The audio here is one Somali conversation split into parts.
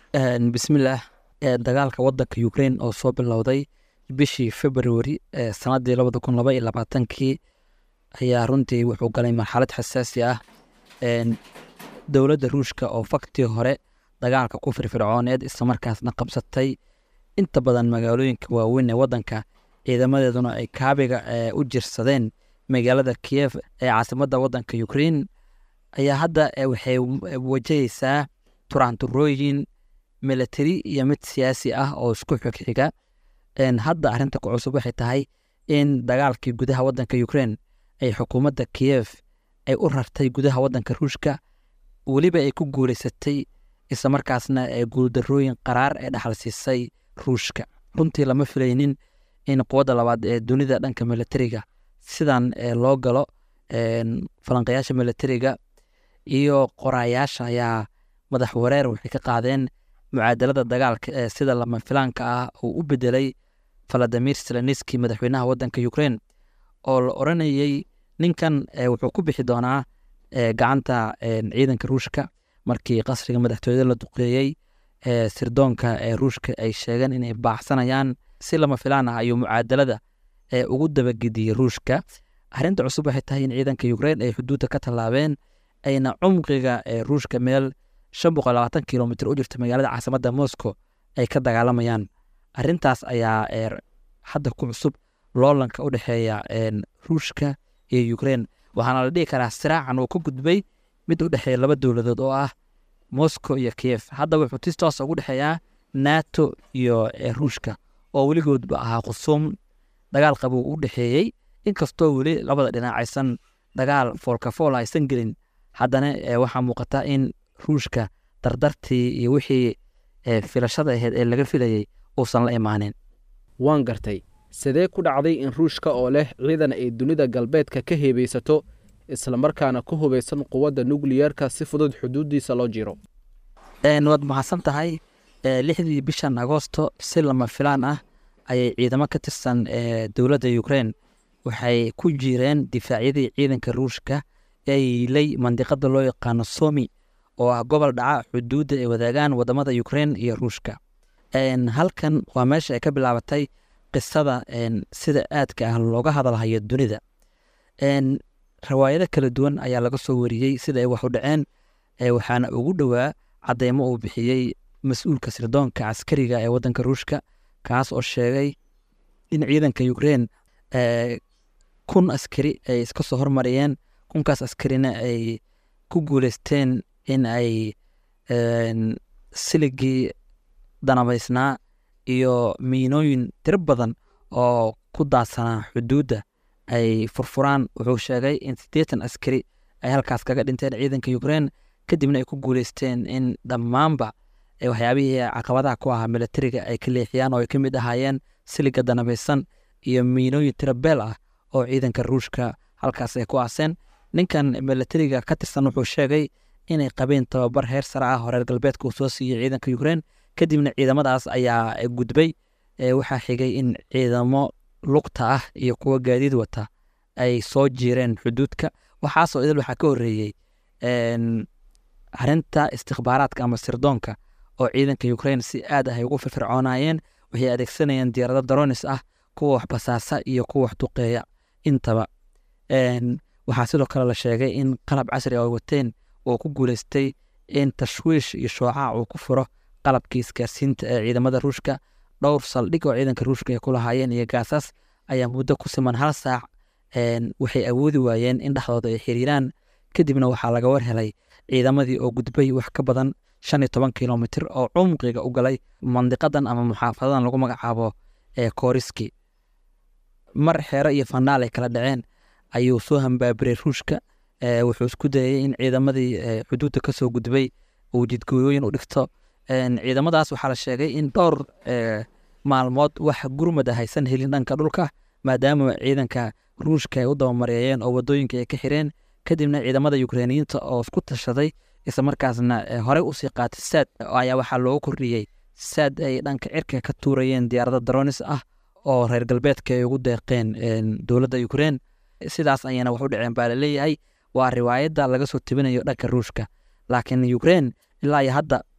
bismillaah dagaalka wadanka ukraine oo soo bilowday bishii february sanadii labada kun laba iyo labaatankii ayaa runtii wuxuu galay marxalad xasaasi ah dowladda ruushka oo faktii hore dagaalka ku firfircooneed islamarkaasna qabsatay inta badan magaalooyinka waaweyn ee wadanka ciidamadeeduna ay kaabiga u jirsadeen magaalada kiev ee caasimadda wadanka ukraine ayaa hadda waxay wajahaysaa turaanturooyin military iyo mid siyaasi ah oo isku xigxiga hadda arinta ku cusub waxay tahay in dagaalkii gudaha wadanka ukraine ay xukuumadda kiev ay u rartay gudaha wadanka ruushka weliba ay ku guuleysatay islamarkaasna ee guuldarooyin qaraar ee dhaxal siisay ruushka runtii lama filaynin in quwadda labaad ee dunida dhanka militariga sidan loo galo falanqayaasha militariga iyo qoraayaasha ayaa madax wareer waxay ka qaadeen mucaadalada dagaalka ee sida lama filaanka ah uu u bedelay valadimir seleniski madaxweynaha wadanka ukraine oo la oranayey ninkan wuxuu ku bixi doonaa gacanta ciidanka ruushka markii qasriga madaxtooyada la duqeeyey sirdoonka ee ruushka ay sheegeen inay baaxsanayaan si lama filaan ah ayuu mucaadalada ugu dabagediyey ruushka arinta cusub waxay tahay in ciidanka ukraine ay xuduudda ka tallaabeen ayna cumqiga ruushka meel shan boqol labaatan kilomitr u jirta magaalada caasimadda moscow ay ka dagaalamayaan arintaas ayaa hadda ku cusub loolanka u dhexeeya ruushka iyo ukraine waxaana la dhihi karaa siraacan uu ka gudbay mid u dhexeeya laba dowladood oo ah moscow iyo kiev hadda wuxuu tis toos ugu dhexeeyaa nato iyo ruushka oo weligoodba ahaa khusuum dagaal qabuu u dhexeeyey inkastoo weli labada dhinac aysan dagaal foolkafool aysan gelin haddana waxaa muuqata in ruushka dardartii iyo wixii filashada aheyd ee laga filayey uusan la imaanin waan gartay sidee ku dhacday in ruushka oo leh ciidan ay dunida galbeedka ka heebaysato islamarkaana ku hubaysan quwadda nukliyeerka si fudud xuduuddiisa loo jiro waad mahadsan tahay lixdii bishan agoosto si lama filaan ah ayay ciidamo ka tirsan dowladda ukraine waxay ku jireen difaacyadii ciidanka ruushka ee yiilay mandiqada loo yaqaano somi oo ah gobol dhaca xuduudda ay wadaagaan wadamada ukraine iyo ruushka halkan waa meesha ay ka bilaabatay qisada sida aadka ah looga hadalhayo dunida rawaayado kala duwan ayaa laga soo wariyey sida ay wax u dhaceen waxaana ugu dhowaa cadeymo uu bixiyey mas-uulka sirdoonka caskariga ee wadanka ruushka kaas oo sheegay in ciidanka ukraine kun askari ay iska soo hormariyeen kunkaas askarina ay ku guuleysteen in ay siligii danabaysnaa iyo miinooyin tiro badan oo ku daadsanaa xuduudda ay furfuraan wuxuu sheegay in siddeetan askari ay halkaas kaga dhinteen ciidanka ukraine kadibna ay ku guuleysteen in dhammaanba waxyaabihii caqabadaha ku ahaa militariga ay ka leexiyaan oo ay ka mid ahaayeen siliga danabaysan iyo miinooyin tiro beel ah oo ciidanka ruushka halkaas ay ku aaseen ninkan militariga ka tirsan wuxuu sheegay inay qabeen tababar heer sare ah oo reer galbeedka uu soo siiyey ciidanka ukraine kadibna ciidamadaas ayaa gudbay waxaa xigay in ciidamo lugta ah iyo kuwa gaadiid wata ay soo jiireen xuduudka waxaasoo idil waxaa ka horeeyey arinta istikbaaraadka ama sirdoonka oo ciidanka ukraine si aad ah ay ugu firfircoonayeen waxay adeegsanayeen diyaarado daronis ah kuwa wax basaasa iyo kuwa wax duqeeya intaba waxaa sidoo kale la sheegay in qalab casri ah oo wateen uu ku guuleystay in tashwiish iyo shoocac uu ku furo qalabkii isgaarsiinta ee ciidamada ruushka dhowr saldhig oo ciidanka ruushka ay ku lahaayeen iyo gaasaas ayaa muddo ku siman hal saac waxay awoodi waayeen in dhexdooda ay xiriiraan kadibna waxaa laga war helay ciidamadii oo gudbay wax ka badan shan iyo toban kilomitr oo cumqiga u galay mandiqadan ama muxaafadadan lagu magacaabo ee koriski mar xeero iyo fanaal ay kala dhaceen ayuu soo hambaabiray ruushka wuxuu isku dayay in ciidamadii xuduudda kasoo gudbay uu jidgooyooyin u dhigto ciidamadaas waxaa la sheegay in dhowr maalmood wax gurmada haysan helin dhanka dhulka maadaama ciidanka ruushka ay u dabamareeyeen oo wadooyinka ay ka xireen kadibna ciidamada ukreiniyiinta oo isku tashaday islamarkaasna horey usii qaatay saad ayaa waxaa loogu kordhiyey saad ay dhanka cirka ka tuurayeen diyaarado daronis ah oo reer galbeedka ay ugu deeqeen dowladda ukrein sidaas ayayna wax u dhaceen baa laleeyahay waa riwaayadda laga soo tebinayo dhanka ruushka laakiin ukrein ilaa iyo hadda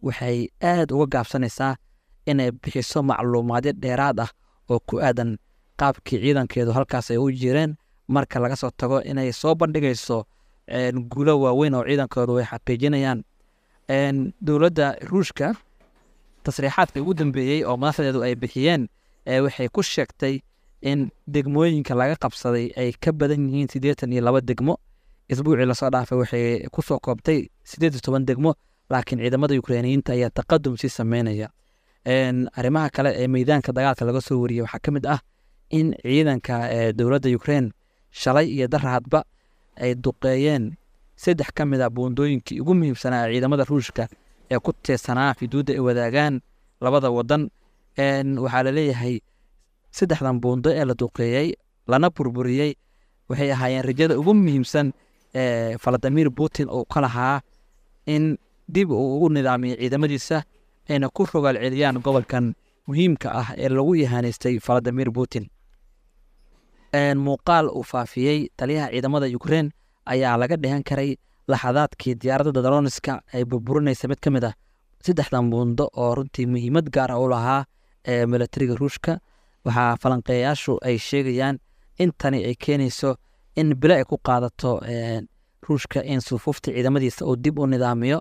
waxay aad uga gaabsanaysaa inay bixiso macluumaadyo dheeraad ah oo ku aadan qaabkii ciidankeedu halkaas ay u jireen marka laga soo tago inay soo bandhigayso guulo waaweyn oo ciidankoodu ay xaqiijinayaan dowladda ruushka tasriixaadka ugu dambeeyey oo madaxdeedu ay bixiyeen waxay ku sheegtay in degmooyinka laga qabsaday ay ka badan yihiin siddeetan iyo laba degmo isbuucii lasoo dhaafay waxay kusoo koobtay siddeed iyo toban degmo laakiin ciidamada ukreiniyiinta ayaa taqadum sii sameynaya arrimaha kale ee meydaanka dagaalka laga soo wariyey waxaa ka mid ah in ciidanka dowladda ukrein shalay iyo darahadba ay duqeeyeen saddex ka mid a buundooyinkii ugu muhiimsanaa ciidamada ruushka ee ku teesanaa xuduudda ay wadaagaan labada wadan waxaa laleeyahay saddexdan buundo ee la duqeeyey lana burburiyey waxay ahaayeen rajada ugu muhiimsan ee valadimir putin uu ka lahaa in dib uu ugu nidaamiyo ciidamadiisa ayna ku rogaal celiyaan gobolkan muhiimka ah ee lagu yahaanaystay valadimir putin muuqaal uu faafiyey taliyaha ciidamada ukrein ayaa laga dhehan karay laxadaadkii diyaaradda daloniska ay burburinaysa mid ka mid ah saddexdan buundo oo runtii muhiimad gaar ah u lahaa ee milatariga ruushka waxaa falanqeeyayaashu ay sheegayaan in tani ay keenayso in bilo ay ku qaadato ruushka in sufuufta ciidamadiisa uu dib u nidaamiyo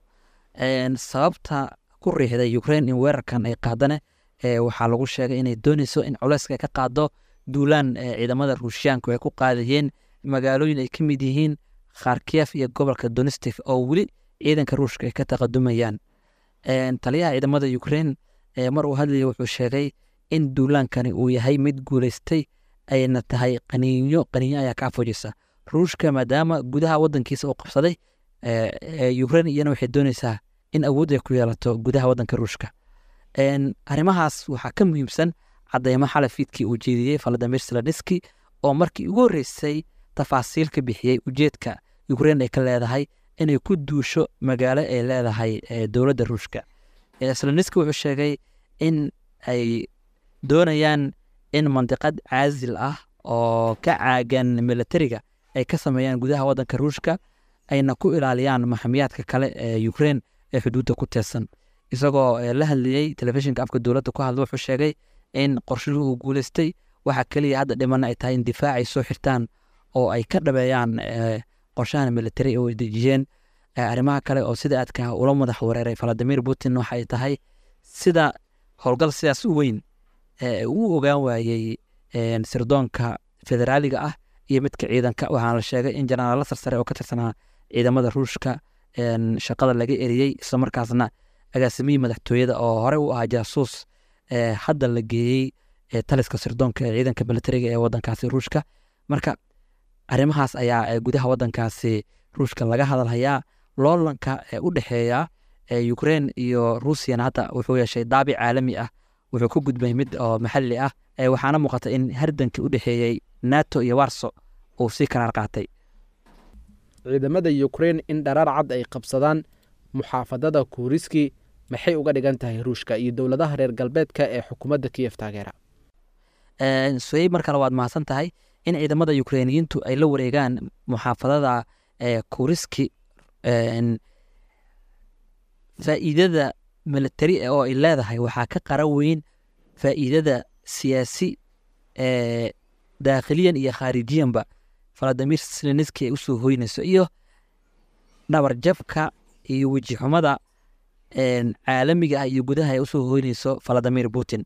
sababta ku riixday ukrein in weerarkan ay qaadane waxaa lagu sheegay inay dooneyso in culeyska ay ka qaado duulaan ciidamada ruushiyaanku ay ku qaadayeen magaalooyin ay ka mid yihiin kharkiyef iyo gobolka donistik oo weli ciidanka ruushka ay ka taqadumayaan taliyaha ciidamada ukrein mar uu hadlaya wuxuu sheegay in duulaankani uu yahay mid guuleystay ayna tahay qaniinyo qaniinyo ayaa kaa fujisa ruushka maadaama gudaha wadankiisa uu qabsaday ukrein iyana waxay dooneysaa in awood ay ku yeelato gudaha wadanka ruushka arrimahaas waxaa ka muhiimsan cadeymo xalafiidkii uu jeediyey valadimir seloniski oo markii ugu horreysay tafaasiil ka bixiyey ujeedka ukrein ay ka leedahay inay ku duusho magaalo ay leedahay dowladda ruushka seloniski wuxuu sheegay in ay doonayaan in mandiqad caasil ah oo ka caagan milatariga ay ka sameeyaan gudaha wadanka ruushka ayna ku ilaaliyaan maxamiyaadka kale ee ukrein ee xuduudda ku teesan isagoo la hadlayey telefishinka afka dowladda ku hadla wuxuu sheegay in qorshuhu uu guuleystay waxa keliya hadda dhimana ay tahay in difaac ay soo xirtaan oo ay ka dhabeeyaan qorshahan militari oo ay dejiyeen arrimaha kale oo sida aadka ula madax wareeray valadimir putin waxa ay tahay sida howlgal sidaas u weyn uu ogaan waayey sirdoonka federaaliga ah iyo midka ciidanka waxaana la sheegay in jenaraalo sarsare oo ka tirsanaa ciidamada ruushka shaqada laga eriyey islamarkaasna agaasimihii madaxtooyada oo horey u ahaa jaasuus hadda la geeyey taliska sirdoonka ee ciidanka militariga ee wadankaasi ruushka marka arrimahaas ayaa gudaha wadankaasi ruushka laga hadalhayaa loolanka ee u dhexeeya ukrein iyo ruusiyana hadda wuxuu yeeshay daabic caalami ah wuxuu ku gudbay mid oo maxalli ah waxaana muuqata in hardankii u dhexeeyey nato iyo warso uu sii karaar qaatay ciidamada ukrein in dharaar cad ay qabsadaan muxaafadada kuuriski maxay uga dhigan tahay ruushka iyo dowladaha reer galbeedka ee xukuumadda kiyef taageera soyey mar kale waad mahadsan tahay in ciidamada ukreiniyiintu ay la wareegaan muxaafadada kuriski faa'iidada militari oo ay leedahay waxaa ka qara weyn faa'iidada siyaasi daakhiliyan iyo khaarijiyanba valadimir seleniski ay usoo hoynayso iyo dhabarjabka iyo wejixumada caalamiga ah iyo gudaha ay usoo hoynayso valadimir putin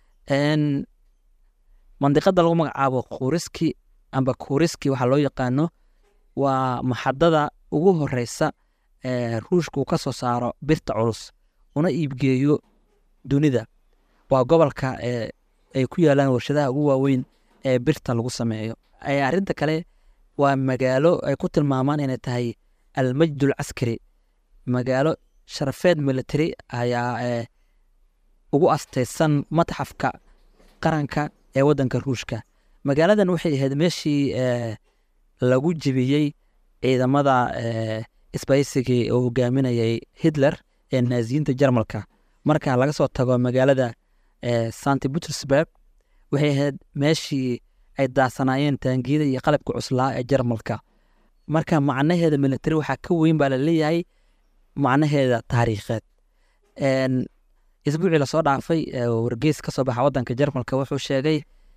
mandiqada lagu magacaabo kuriski amba kuriski waxaa loo yaqaano waa maxadada ugu horeysa ruushka uu ka soo saaro birta culus una iibgeeyo dunida waa gobolka ay ku yaalaan warshadaha ugu waaweyn ee birta lagu sameeyo arinta kale waa magaalo ay ku tilmaamaan inay tahay almajdul caskari magaalo sharafeed military ayaa ugu asteysan matxafka qaranka ee wadanka ruushka magaaladan waxay ahayd meeshii lagu jebiyey ciidamada sbaysigii oo hogaaminayay hitler ee naaziyiinta jarmalka marka laga soo tago magaalada santi butersburg waxay ahayd meeshii ay daasanaayeen taangiyada iyo qalabka cuslaa ee jarmalka marka macnaheeda militari waxaa ka weyn baa laleeyahay macnaheeda taariikheed isbuucii lasoo dhaafay wargeys ka soo baxa wadanka jarmalka wuxuu sheegay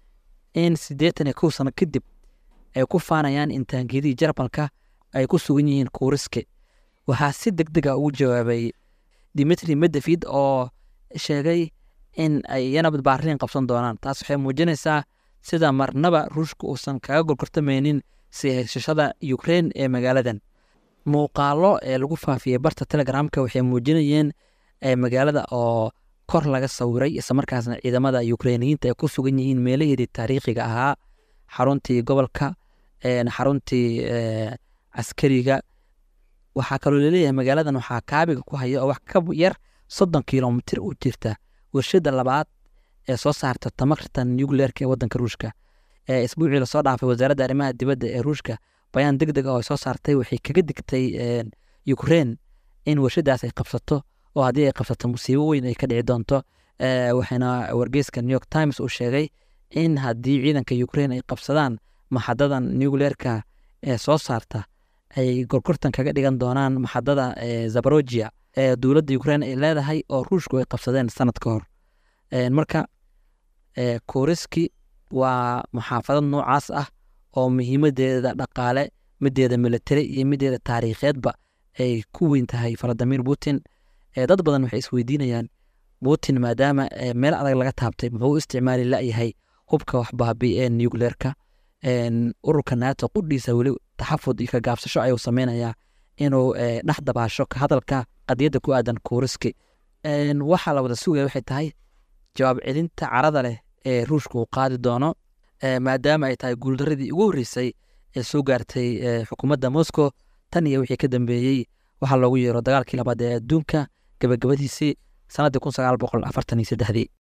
in siddeetan iyo kow sano kadib ay ku faanayaan in taangiyadii jarmalka ay ku sugan yihiin kuuriske waxaa si deg dega ugu jawaabay dimitri medevid oo sheegay in ay iyana badbaariin qabsan doonaan taas waxay muujinaysaa sida marnaba ruushka uusan kaga gorgortamaynin si haysashada ukrein ee magaaladan muuqaalo ee lagu faafiyey barta telegramka waxay muujinayeen magaalada oo kor laga sawiray islamarkaasna ciidamada ukreiniyiinta ay ku sugan yihiin meelaheedii taariikhiga ahaa xaruntii gobolka xaruntii caskariga waxaa kaloo laleeyahay magaaladan waxaa kaabiga ku haya oo wax ka yar soddon kilomitir u jirta warshada labaad ee soo saarta tamarta nucleerka ee wadanka ruushka isbuucii lasoo dhaafay wasaaradda arrimaha dibadda ee ruushka bayaan deg deg oo ay soo saartay waxay kaga digtay ukrein in warshadaas ay qabsato oo haddii ay qabsato musiibo weyn ay ka dhici doonto waxaana wargeyska new york times uu sheegay in haddii ciidanka ukrein ay qabsadaan maxadadan nucleerka ee soo saarta ay gorgortan kaga dhigan doonaan maxadada zabarogia ee dowladda ukrein ay leedahay oo ruushku ay qabsadeen sanad ka hor marka koriski waa muxaafadad noocaas ah oo muhiimadeeda dhaqaale mideeda militari iyo mideeda taariikheedba ay ku weyn tahay valadimir putin dad badan waxay isweydiinayaan putin maadaama meel adag laga taabtay muxuu u isticmaali layahay hubka waxbaabi ee nucleerka ururka nato qudhiisa weli taxafud iyo ka gaabsasho ayuu sameynayaa inuu dhex dabaasho ka hadalka qadiyadda ku aadan koriski waxaa la wada sugaya waxay tahay jawaab celinta carada leh ee ruushka uu qaadi doono maadaama ay tahay guuldaradii ugu horreysay ee soo gaartay xukuumadda moscow tan iyo wixii ka dambeeyey waxaa loogu yeero dagaalkii labaad ee adduunka gabagabadiisii sannaddii kun sagaal boqol afartan iyo saddexdii